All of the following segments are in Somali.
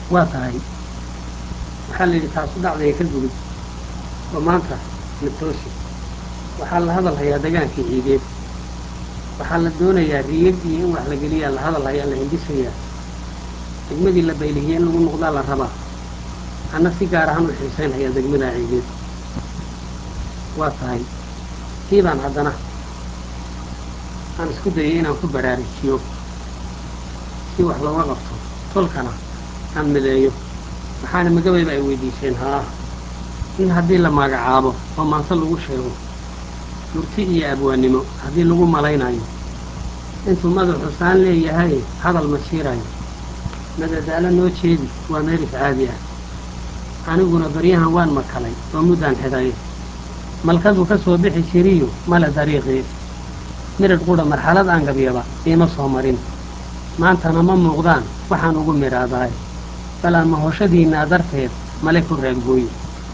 waa tahay waxaa la yidhi taasu dhacdaya ka gudub oo maanta la toosi waxaa la hadal hayaa dagaankii ciideed waxaa la doonayaa riyad iyo in wax la geliyaa la hadal hayaa la hindisayaa degmadii la baylihiyey in lagu noqdaa la rabaa anna si gaar ahaan u xiisayn hayaa degmadaa ciideed waa tahay kii baan haddana aan isku dayay inaan ku baraarujiyo si wax looga qabto tolkana aan mideeyo waxaana magabayba ay weydiiseen haa in haddii la magacaabo oo maanse lagu sheego murti iyo abwaannimo haddii lagu malaynayo intuu madaxu saan leeyahay hadal ma siirayo madadaalo noo jeedi waa meeris caadi ah aniguna baryahan waan makalay oo muddaan xidhay malkaduu ka soo bixi jiriyo male dariiqii midhadh qudha marxalad aan gabyaba iima soo marin maantana ma muuqdaan waxaan ugu midhaadaay bal aan mahoshadiinnaa darteed male ku raadgooye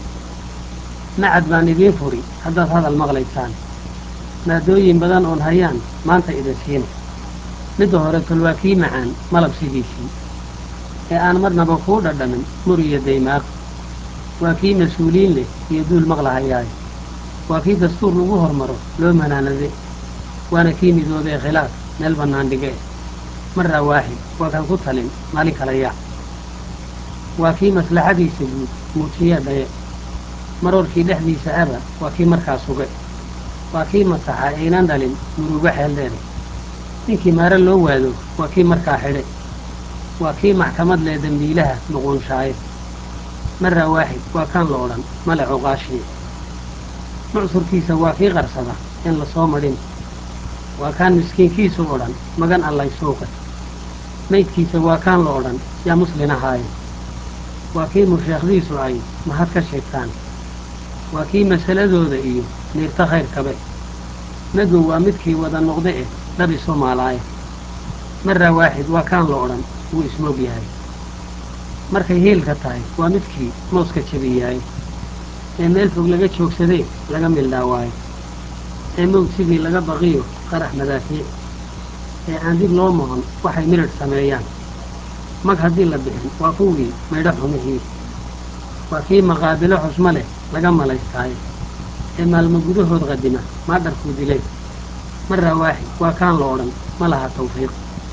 macad baan idiin furi haddaad hadal maqlaysaan maadooyin badan oon hayaan maanta idin siina midda hore tol waa kii macaan malab sidiisii ee aan marnaba kuu dhadhamin mur iyo daymaaq waa kii mas-uuliin leh iyo duul maqlahayaay waa kii dastuur lagu hormaro loo manaanade waana kii midoobee khilaaf meel bannaan dhige marraa waaxid waa kan ku talin maalin kala yaac waa kii maslaxadiisa guud muutiye dhaye maroorkii dhexdiisa aba waa kii markaa suge waa kii masaxa aynan dhalin murugo xeel dheere ninkii maare loo waado waa kii markaa xidhe waa kii maxkamad lee dembiilaha luquunshaaye marraa waaxid waa kaan la odhan male cuqaashiye mucsurkiisa waa kii qarsada in la soo madhin waa kaan miskiinkiisu odhan magan allay suuqe maydkiisa waa kaan la odhan yaa muslin ahaaye waa kii musheekhdiisu ay mahad ka sheegtaan waa kii masaladooda iyo niirta khayrkabe madow waa midkii wada noqde eh dhabi soomaalaaye marraa waaxid waa kaan la odhan wuu ismoog yahay markay hiilka tahay waa midkii mooska jabiyaaye ee meel fog laga joogsadee laga mildhaawaayo ee mowd sidii laga baqiyo qarax madaafiic ee aan dib loo moqon waxay midhadh sameeyaan mag haddii la bixin waa kuwii maydho xumihii waa kii maqaabilo xusmo leh laga malaystaaye ee maalmo gudahood qadima maadharkuu dileen marraa waaxid waa kaan la odhan ma laha tawfiiq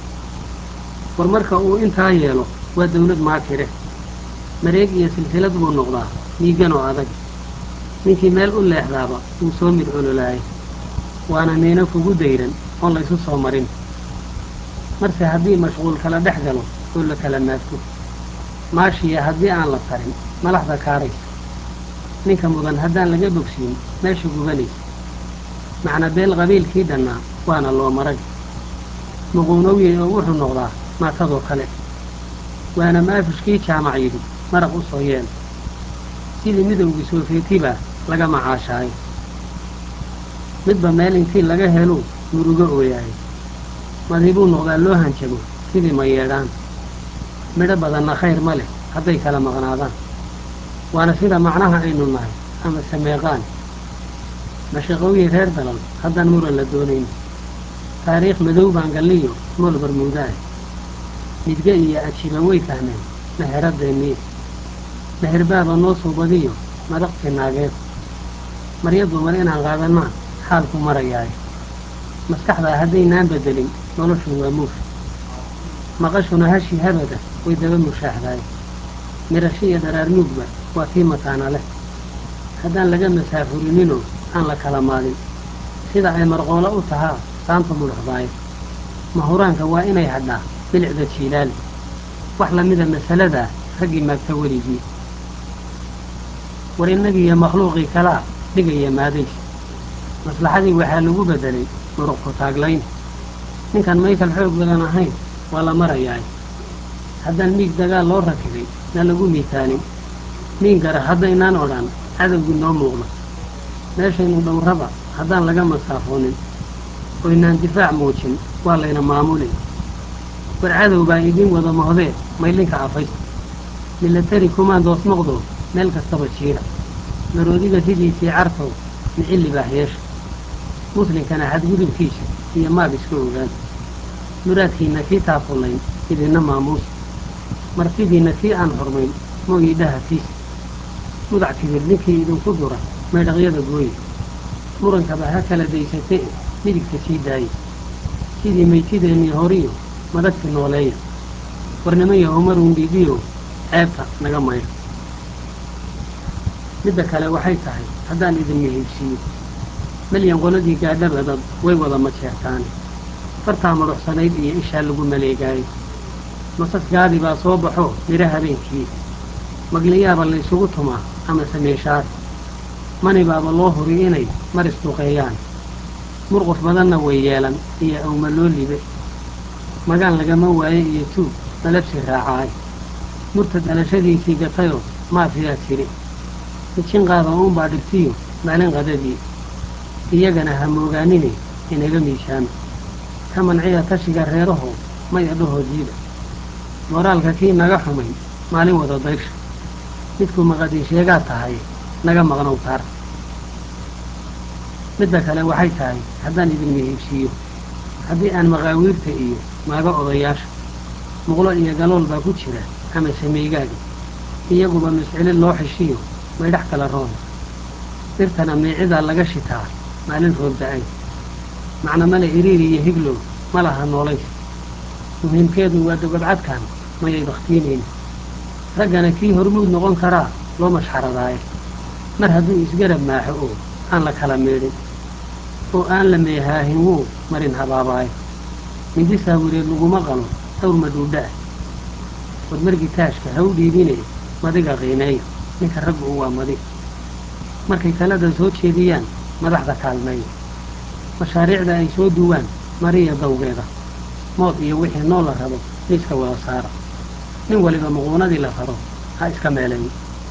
war marka uu intaa yeelo waa dawlad maakire mareeg iyo silsilad buu noqdaa miigan oo adag ninkii meel u leexdaaba wuu soo mid ololaayay waana miino kugu dayran oon laysu soo marin marse haddii mashquul kala dhex galo oo la kala maagto maashiya haddii aan la tarin malaxda kaaraysa ninka mudan haddaan laga bogsiin meesha gubanaysa macna beel qabiilkii dhannaa waana loo marag muquunowyey oo wuxuu noqdaa maatadoo kale waana maafishkii jaamac yidhi maraq u soo yeel sidii midowgii soofeetibaa laga macaashaayo midba meel intii laga helo murugo ooyahay madibuu noqdaa loo hanjabo sidii ma yeedhaan midho badanna khayr ma leh hadday kala maqnaadaan waana sida macnaha aynu nahay ama sameeqaan mashaqooyin reer dalal haddaan muran la doonayn taariikh madow baan galliyo mool barmuuda ah midge iyo ajiba way fahmeen meheraddeennii meherbaaba noo soo badiyo madaqti naageed marya dumar inaan qaadannaa xaalku marayaay maskaxdaa haddaynaan beddelin noloshu waa muuf maqashuna hashi habada way daba mushaaxdaay mirasho iyo dharaar nuugba waa tii mataana leh haddaan laga masaafurinninoo aan la kala maadin sida ay marqoolo u tahaa saanta mudhaxdaayo mahuraanka waa inay hadhaa bilicda jiilaali wax lamida masaladaa raggii maagta weligii war innagiiyo makhluuqii kalaa dhigaya maadays maslaxadii waxaa lagu beddelay muruq ku taaglayn ninkan maykal xoog badan ahayn waa la marayaay haddaan miig dagaal loo rakibay na lagu miitaalin miin gara haddaynaan odhan cadowgii noo muuqda meeshaynu dhowraba haddaan laga masaafoonin oynaan difaac muujin waa layna maamuli war cadow baa idiin wada mohdee maylinka afaysta milatari kumaandoos noqdo meel kastaba jiira maroodiga sidiisii cartow micilli baax yeesha muslinkana xadgudubkiisa iyo maag iska ogaada muraadkiinna kii taafullayn idinna maamuusa martidiinna tii aan xurmayn mooyii dhahatiis mudac kibir ninkii idinku dura maydhaqyada gooye murankaba ha kala daysatee midigta sii daaye sidii maytideennii horiyo madagti nooleeya warnimayo homarun dhiidhiyo ceebta naga maydho midda kale waxay tahay haddaan idin mihiibsiiyo melyan qoladii gaadhaba dad way wada majeertaane fartaa madhuxsanayd iyo ishaa lagu maleegaayey masasgaadii baa soo baxo midho habeenkii magliyaaba laysugu tumaa ama sameeshaad mani baaba loo huri inay mar isduqeeyaan murquf badanna way yeelan iyo awma loo libe magaan lagama waaye iyo tuug malabsi raacaay murta dalashadiisii gatayoo maafiyaa tiri mijin qaada uunbaa dhigtiyo maalin qadadii iyagana ha moogaanine inaga miishaama ka manciya tashiga reeraho maya dhahoodiiba moraalka kii naga xumay maalin wada dayrsha midkuu maqadii sheegaa tahay naga maqnow taar midda kale waxay tahay haddaan idin mihiibsiiyo haddii aan maqaawiirta iyo maaga odayaasha muqlo iyo galool baa ku jira ama sameygaaga iyaguba mascile loo xishiyo maydhax kala roona dhirtana meecidaa laga shitaa maalin roob da-ay macna male iriiri iyo higlow ma laha noolays muhiimkeedu waa dogobcadkan mayay bakhtiinayna raggana kii hormuud noqon karaa loo mashxaradaaye mar hadduu isgarab maaxo oo aan la kala meedhin oo aan la meehaahin wuu marin habaabaayo mindi saawireed laguma qalo dhowr madhuudha ah warmargii taashka ha u dhiibine madiga qiimeeya ninka raggu u waa madi markay talada soo jeediyaan madaxda kaalmeeya mashaariicda ay soo duwaan mariya dawgeeda mood iyo wixii nool la rabo miiska wada saara nin waliba muquunadii la raro ha iska meeleeyo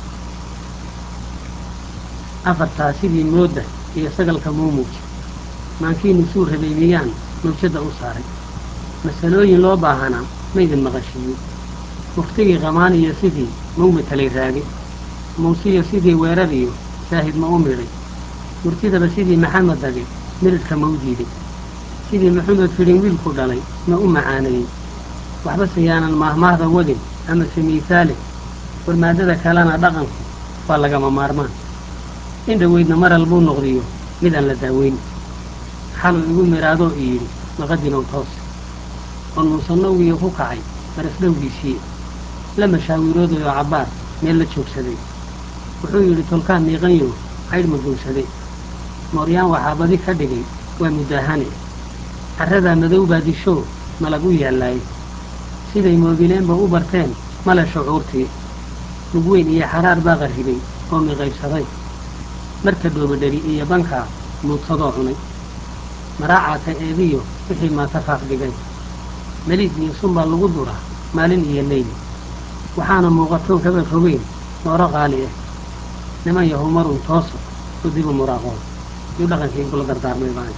afartaa sidii moodda iyo sagalka muumuuja maankiinu suu rabay miyaan mawjadda u saaray masalooyin loo baahanaa maydin maqashiiyo muftigii qamaan iyo sidii mau matalay raage mawsiyo sidii weerar iyo saahid ma u midhay murtidaba sidii maxamed dage miridhka ma u diiday sidii maxamed fidhin wiilku dhalay ma u macaaneeyey waxbase yaanan maahmaahda wadin ama semiisaale warmaadada kalena dhaqanku waa lagama maarmaan in dhoweydna maral buu noqdiyo mid aan la daaweyn xaluu igu miraadoo i yidhi maqadinow toos oon muusanowgiyo ku kacay marasdhowgiisii la mashaawiroodayoo cabbaar meel la joogsaday wuxuu yidhi tolkaan miiqanyo caydh ma gowsaday mooryaan waxaa badi ka dhigay waa mudaahane carradaa madow baa dishoo malag u yaallaayay siday moobileenba u barteen male shucuurtii lugweyn iyo xaraar baa qarribay oo miqaybsaday marka dhoobadheri iyo bankaa muudsadoo cunay maraacata eediyo wixii maatafaaq dhigay meliid iyo sun baa lagu duraa maalin iyo leyl waxaana muuqatoon kaba fogeyn nooro qaali ah niman yahow marun tooso oo dibu muraaqoon yuu dhaqankii igula dardaarmay baan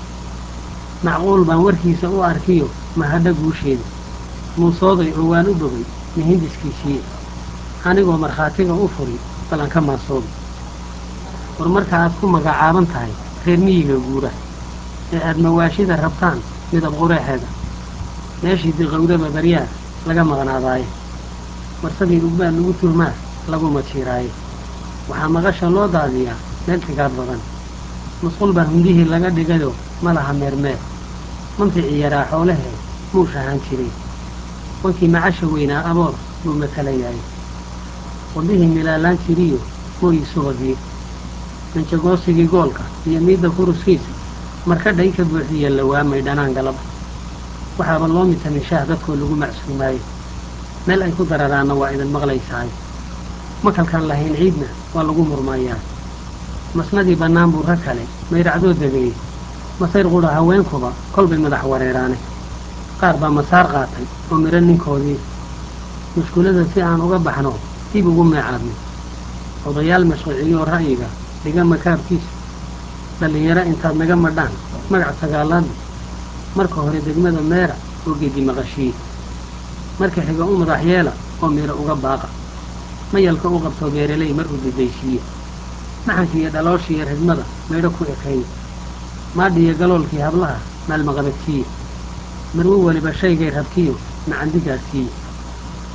macquul baan warkiisa u arkiyo mahadha guusheeda muusooday oo waan u bogay mihindiskiisii anigoo markhaatiga u furi balan ka maasooda war marka aad ku magacaaban tahay reer miyiga guura ee aad mawaashida rabtaan midab qureexeeda meeshii diqowdaba baryaa laga maqnaadaaye marsadii ugbaa lagu tuhmaa lagu majiiraaye waxaa maqasha loo daadiyaa meel xigaad badan musqul baa hundihii laga dhigayoo ma laha meermeer manficii yaraa xoolahee muush ahaan jiray wankii macasha weynaa aboor buu matalayaay wadihii milaalaan jiriyo mooyi subagii manjagoosigii goolka iyo miidda kuruskiisa marka dhay ka buuxiya la waamay dhanaan galab waxaaba loo mitamishaah dadkoo lagu macsuumaayo meel ay ku dararaanna waa idin maqlaysaayo makalkaan lahayn ciidna waa lagu murmayaa masnadii bannaan buu rag kale mayracdoo dabeeyey masayr qudha haweenkuba kolbay madax wareeraane qaar baa masaar qaatay oo midho ninkoodii mushkulada si aan uga baxno dib ugu meecaadno odayaal mashruuciyoo ra'yiga dhiga makaabkiisa dhallinyaro intaad naga madhaan magac sagaalaadna marka hore degmada meera oo gedi maqashiye marka xiga u madax yeela oo midho uga baaqa mayalka u qabto beereley mar uu didaysiiye maxankiiyo dhalooshiiyo ridmada maydho ku ekeeye maadhiyo galoolkii hablaha maalmaqabadsiiye marwo weliba shaygay rabtiyo macandigaadsiiye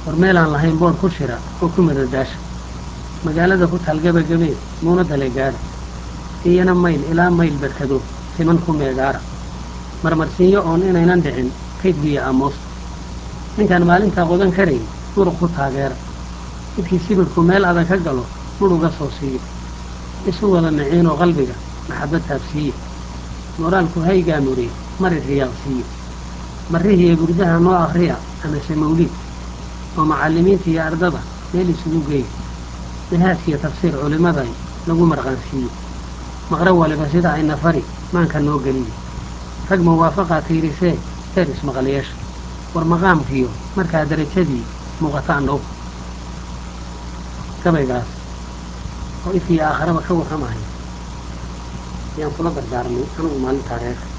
war meelaan lahayn boodh ku shira oo ku madadaasha magaalada ku taal gebagabeed muuna dale gaadha iyana mayl ilaa mayl barkado siman ku meegaara marmarsiinyo oon inaynan dhicin kaydbiya aamuusta ninkaan maalintaa qodan karayn muruq ku taageera midkii sibirku meel adag ka galo mudhuga soo siiyo isu wada miciinoo qalbiga maxabad taabsiiye moraalku haygaa muriye mari riyaaq siiye marrihiiyo burdaha noo akhriya amase mawliid oo macallimiinta iyo ardada meel isugu geeya minhaajkiiyo tafsiir culimmaday lagu marqaansiiye maqrab waliba sida ayna fari maanka noo geliye rag muwaafaqaa tiirisee heer ismaqalyeesha war maqaamkiyo markaa darajadii muuqata andhow gabaygaas oo ifkii aakharaba ka warramaya ayaan kula dardaarmay anugu maalintaa reer